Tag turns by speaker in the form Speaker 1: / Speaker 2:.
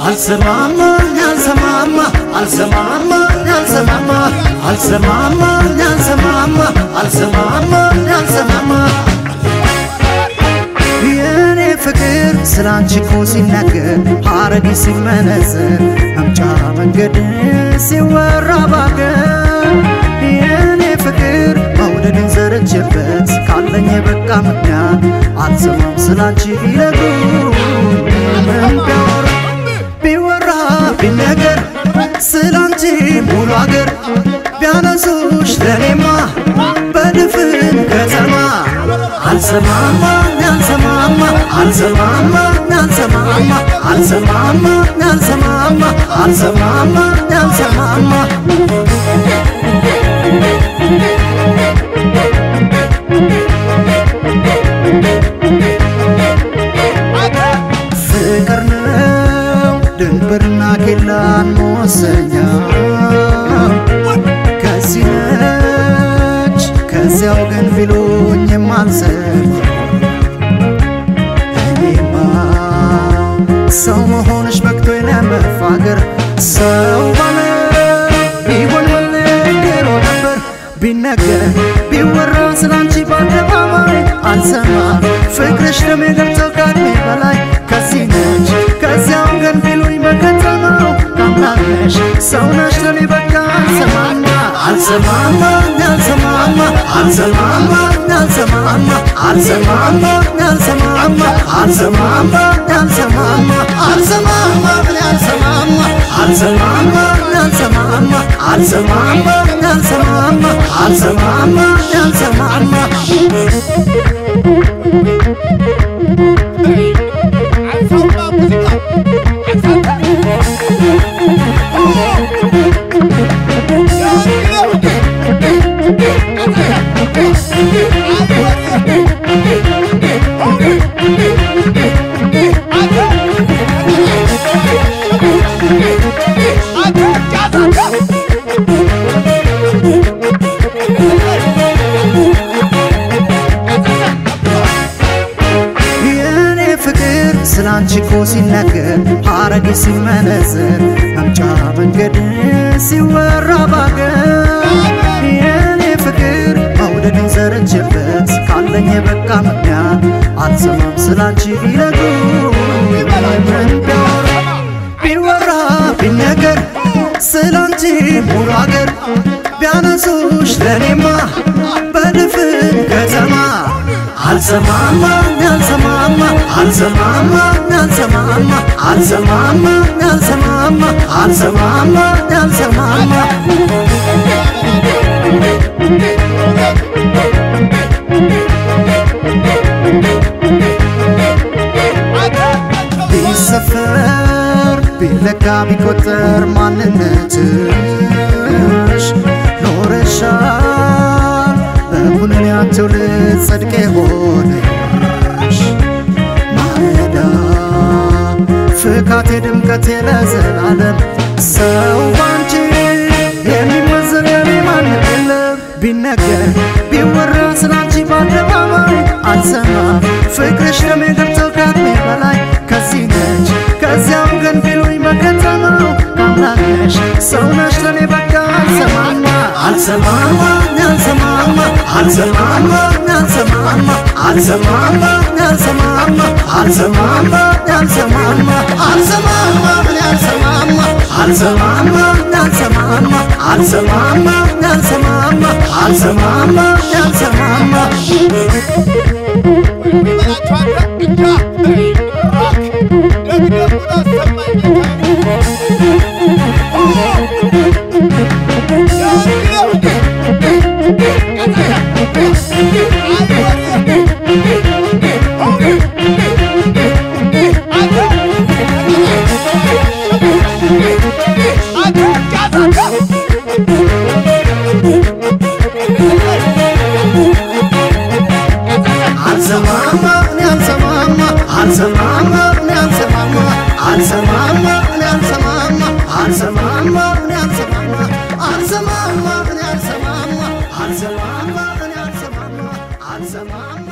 Speaker 1: አልሰማማ ያልሰማማ አልሰማማ ያልሰማማ አልሰማማ ያልሰማማ አልሰማማ ያልሰማማ የኔ ፍቅር ስላንቺ እኮ ሲነገር ሐረግ ሲመነዘር መምጫ መንገድ ሲወራ ባገር የኔ ፍቅር መውደድን ዘረችበት ካለኝ የበቃ ምክንያት አልሰማም ስላንቺ ቢነግሩ ምን ቢያወራ ቢወራ ቢነገር ስላንቺ ሙሉ አገር ቢያነሱሽ ለኔማ በድፍን ከተማ አልሰማማ ያልሰማማ አልሰማማ ያልሰማማ አልሰማማ ያልሰማማ አልሰማማ ያልሰማማ ፍቅር ነው ድንብርና ኬላን መወሰኛ ከዚህ ነች ከዚያው ግን ቢሉኝ የማልሰማ እኔማ ሰው መሆንሽ በቅቶኝ ለመፋገር ሰው ባለ ቢሆን መለገሮ ነበር ቢነገር ቢወራ ስላንቺ በአደባባይ አልሰማ ፍቅርሽ ደሜ ገብቶ ከዕድሜ በላይ ከዚህ ነች ከዚያው ግን ቢሉኝ በከተማው ካምላክነሽ ሰው ነሽ ለኔ በቃ አልሰማማ አልሰማማ ያልሰማማ አልሰማማ ያልሰማማ አልሰማማ ያልሰማማ አልሰማማ ያልሰማማ አልሰማማ ያልሰማማ አልሰማማ ያልሰማማ አልሰማማ ያልሰማማ አልሰማማ ያልሰማማ የኔ ፍቅር ስላንቺ እኮ ሲነገር ሐረግ ሲመነዘር መምጫ መንገድ ሲወራ ባገር የኔ ፍቅር መውደድን ዘረችበት ካለኝ የበቃ ምክንያት አልሰማም ስላንቺ ቢነግሩ ምን ቢያወራ ቢወራ ቢነገር ስላንቺ ሙሉ አገር ቢያነሱሽ ለኔማ በድፍን ከተማ አልሰማማ ያልሰማማ አልሰማማ ያልሰማማ አልሰማማ ያልሰማማ አልሰማማ ያልሰማማ ቢሰፈር ቢለካ ቢቆጠር ማንነትሽ ኖረሻል በኩነኔያ ትውልድ ጽድቅ የሆነሽ ማለዳ ፍካቴ ድምቀቴ ለዘላለም ሰው ባንቺ የሚመዘን የኔ ማንም የለም ቢነገር ቢወራ ስላንቺ በአደባባይ አልሰማም ፍቅርሽ ደሜ ገብቶ ከዕድሜ በላይ ከዚህ ነች ከዚያም ግን ቢሉኝ በከተማው ካምላክነሽ ሰው ነሽ ለኔ በቃ አልሰማማ አልሰማማ ያልሰማማ አልሰማማ ያልሰማማ አልሰማማ ያልሰማማ አልሰማማ ያልሰማማ አልሰማማ ያልሰማማ አልሰማማ ያልሰማማ አልሰማማ ያልሰማማ አልሰማማ ያልሰማማ አልሰማማ እኔ አልሰማማ አልሰማማ እኔ አልሰማማ አልሰማማ እኔ አልሰማማ አልሰማማ እኔ አልሰማማ አልሰማማ እኔ አልሰማማ አልሰማማ እኔ አልሰማማ አልሰማማ